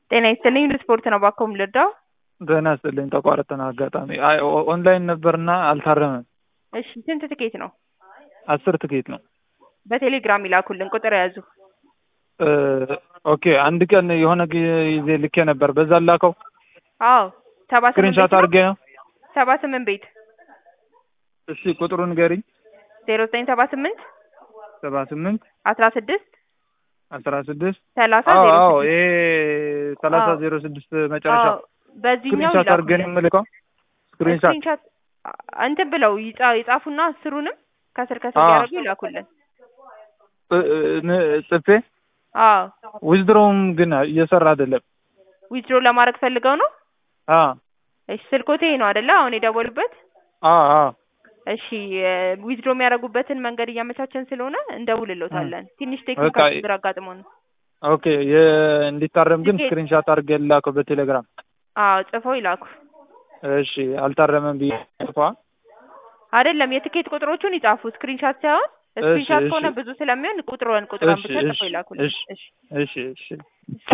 ጤና ይስጥልኝ ስፖርት ነው ባኮ የምልርዳው? ጤና ይስጥልኝ ተቋረጠን አጋጣሚ አይ ኦ- ኦንላይን ነበርና አልታረመም። እሺ ስንት ትኬት ነው? አስር ትኬት ነው። በቴሌግራም ይላኩልን ቁጥር ያዙ። እ ኦኬ አንድ ቀን የሆነ ጊዜ ልኬ ነበር በዛ ላከው አዎ ሰባ ስምንት ስክሪንሻት ቤት ነው? አድርጌ ነው። ሰባ ስምንት ቤት እሺ ቁጥሩን ንገሪኝ። ዜሮ ዘጠኝ ሰባ ስምንት ሰባ ስምንት አስራ ስድስት አስራ ስድስት ሰላሳ አዎ ዜሮ አዎ ስድስት ይሄ ሰላሳ አዎ። ዜሮ ስድስት መጨረሻ አዎ በዚህኛው ስክሪንሻት አድርጌ ነው ይላኩልን። የምልከው። ስክሪንሻት ስክሪንሻት እንትን ብለው ይጻ- ይጻፉና አስሩንም ከስር ከስር አዎ። እያደረጉ ይላኩልን። እ- እ- ን- ጽፌ አዎ ዊዝድሮውም ግን እየሰራ አይደለም። ዊዝድሮ ለማድረግ ፈልገው ነው። አ እሺ ስልኮቴ ይሄ ነው አይደለ? አሁን የደወሉበት። አ አ እሺ ዊዝድሮ የሚያደርጉበትን መንገድ እያመቻቸን ስለሆነ እንደውልሎታለን። ትንሽ በቃ ቴክኒካል ችግር አጋጥሞ ነው። ኦኬ የ- እንዲታረም ግን ትኬት- ስክሪንሻት አድርጌ ላከው በቴሌግራም። አዎ ጽፈው ይላኩ። እሺ አልታረመም ብዬ ጽፏ አይደለም የትኬት ቁጥሮቹን ይጻፉ፣ ስክሪንሻት ሳይሆን ስክሪንሻት እሺ፣ ከሆነ እሺ። ብዙ ስለሚሆን ቁጥሯን ቁጥሯን እሺ ብቻ ጽፈው እሺ ይላኩልን። እሺ እሺ እሺ እሺ